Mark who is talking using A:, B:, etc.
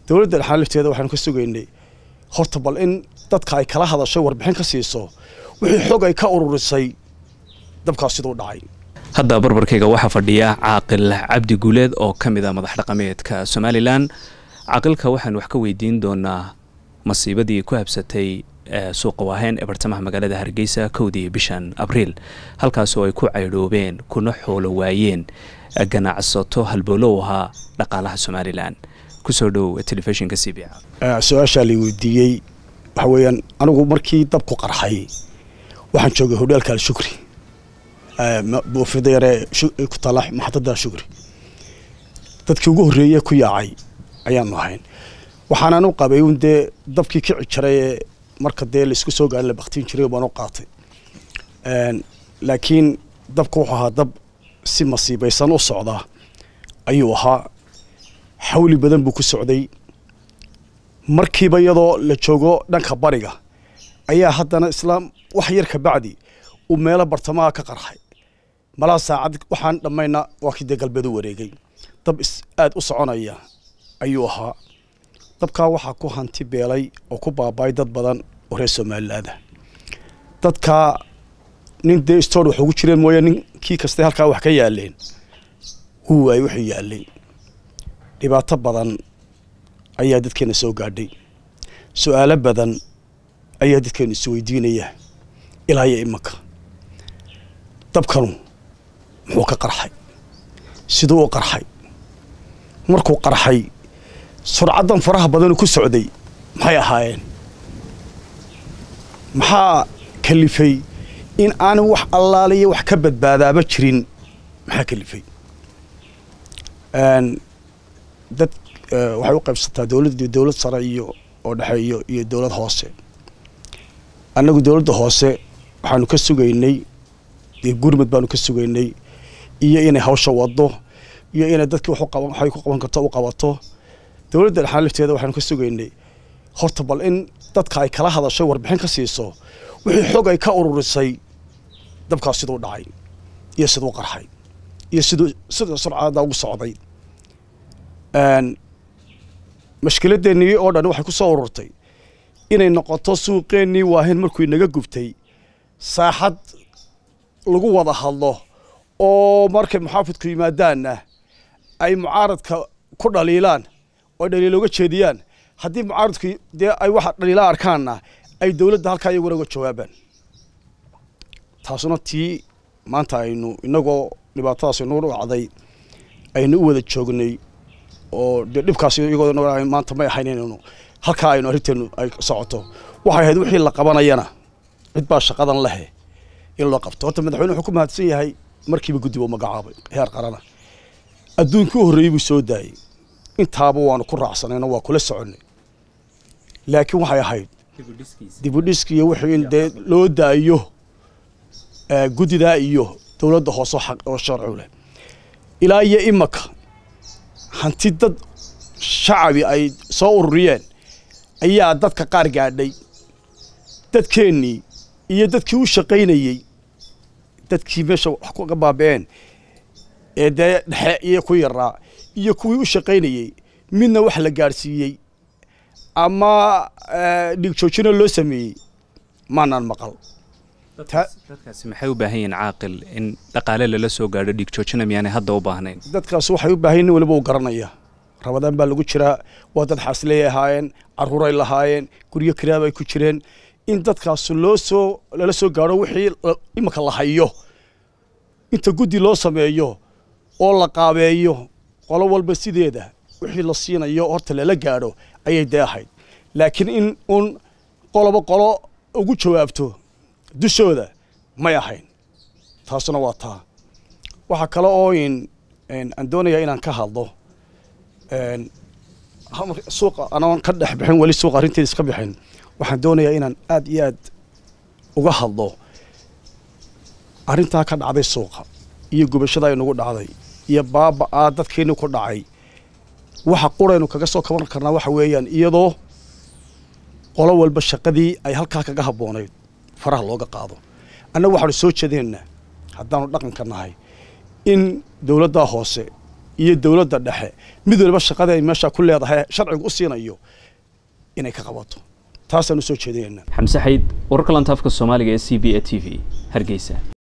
A: dowladda dhexaan lafteeda waxaanu ka sugaynay horta bal in dadka ay kala hadashay warbixin ka siiso wixii xog ay ka ururisay dabkaas siduu dhacay
B: hadda barbarkayga waxaa fadhiya caaqil cabdi guuleed oo ka mid a madax dhaqameedka somalilan caaqilka waxaan wax ka weydiin doonaa masiibadii ku habsatay suuqa waaheen ee bartamaha magaalada hargeysa kowdii bishan abriil halkaasoo ay ku caydhoobeen kuna xoolo waayeen ganacsato halbowlow ahaa dhaqaalaha somalilan kusoo dhow telefishinka c b
A: su-aashaa la weydiiyey waxa weeyaan anigu markii dabku qarxay waxaan joogay hodheelka alshukri buufida yaree ku taala maxadada shukri dadkii ugu horreeye ku yaacay ayaanu ahayn waxaanan u qabay un dee dabkii kici jiray ee marka dee laisku soo gaarin la baktiin jiray baan u qaatay laakiin dabku wuxuu ahaa dab si masiibaysan u socdaa ayuu ahaa xawli badan buu ku socday markiiba iyadoo la joogo dhanka bariga ayaa haddana islaam wax yar ka bacdi uu meelo bartamaha ka qarxay malaa saacad waxaan dhammayna waa kii dee galbeed u wareegay dab aad u soconaya ayuu ahaa dabkaa waxaa ku hanti beelay oo ku baaba'ay dad badan oo reer somalilaada dadkaa nin dee stoor wax ugu jireen mooye nin kii kastay halkaa wax ka yaaleen wuu waayey wuxuu yaalay dhibaato badan ayaa dadkeena soo gaadhay su-aalo badan ayaa dadkeena isweydiinaya ilaa iyo imanka dabkanu muxuu ka qarxay siduu u qarxay markuu qarxay surcaddan faraha badanu ku socday maxay ahaayeen maxaa kalifay in aanu wax allaaliya wax ka badbaadaaba jirin maxaa kalifay dad waxay u qaybsataa dowlad dowlad sare iyo oo dhexe iyo iyo dowlad hoose annagu dowladda hoose waxaanu ka sugaynay dee gurmud baanu ka sugaynay iyo inay hawsha wado iyo inay dadkii waxay ku qaban karto u qabato dowladda dhexaan lafteeda waxaanu ka sugaynay horta bal in dadka ay kala hadashay warbixin ka siiso wixii xog ay ka ururisay dabkaas siduu dhacay iyo siduu qarxay iyo siduu sida surcada ugu socday mashkiladeennii oo dhan waxay ku soo ururtay inay noqoto suuqeennii waahin markuu inaga gubtay saaxad lagu wada hadlo oo markay muxaafidku yimaadaanna ay mucaaradka ku dhaliilaan oo dhaliil uga jeediyaan haddii mucaaradku dee ay waxa dhaliila arkaanna ay dowladda halkaa iyaguna uga jawaabaan taasuna tii maanta aynu inagoo dhibaatadaas inuu dhacday aynu u wada joognay oo dee dhibkaas iyagoo maanta may ahayn inaynu halkaa aynu arrinteenu ay socoto waxay ahayd wixii la qabanayana cid baa shaqadan lehe in loo qabto horta madaxweyne wuxuu ku mahadsan yahay markiiba guddi buu magacaabay heer qarana adduunkii u horreeyey buu soo daayey intaaba waanu ku raacsanayno waa kula soconnay laakiin waxay ahayd dibudhiski iyo wixii in dee loo daayo guddidaa iyo dowladda hoose oo sharcu leh ilaa iyo imaka hanti dad shacabi ay soo ururiyeen ayaa dadka qaar gaadhay dadkeennii iyo dadkii u shaqaynayey dadkii meesha wax ka baaba'een ee dee dhexe iyo ku yaraa iyo kuwii u shaqaynayey midna wax la gaadhsiiyey ama dhigjoojino loo sameeyey maanaan maqal
B: dadkaasi maxay u baahan yihiin caaqil in dhaqaale lala soo gaadho dhigjoojina miyaanay hadda u baahnayn
A: dadkaas waxay u baahan nin waliba u garanaya rabadaan baa lagu jiraa waa dad xaasley ahaayeen caruuray lahaayeen guryo kiraab ay ku jireen in dadkaas loo soo lala soo gaadho wixii imanka la hayo inta guddi loo sameeyo oo la qaabeeyo qolo walba sideeda wixii la siinayo horta lala gaadho ayay dee ahayd laakiin in uun qoloba qolo ugu jawaabto dushooda may ahayn taasuna waa taa waxaa kale oo in aan doonayaa inaan ka hadlo suuqa anoon ka dhex bixin weli suuqa arrinteeda iska bixin waxaan doonayaa inaan aad iyo aad uga hadlo arrintaa ka dhacday suuqa iyo gubashada ay nagu dhacday iyo baaba'aa dadkeeni ku dhacay waxa quraynu kaga soo kaban karnaa waxa weeyaan iyadoo qolo walba shaqadii ay halkaa kaga habboonayd faraha looga qaado annaga waxaanu soo jeedinaynaa haddaanu dhaqanka nahay in dowladdaa hoose iyo dowladda dhexe mid waliba shaqada ay meesha ku leedahay sharcigu u siinayo inay ka qabato taasaan u soo jeedinaynaa
B: xamse xayd wararka lantaafka soomaaliga ee c b a t v hargeysa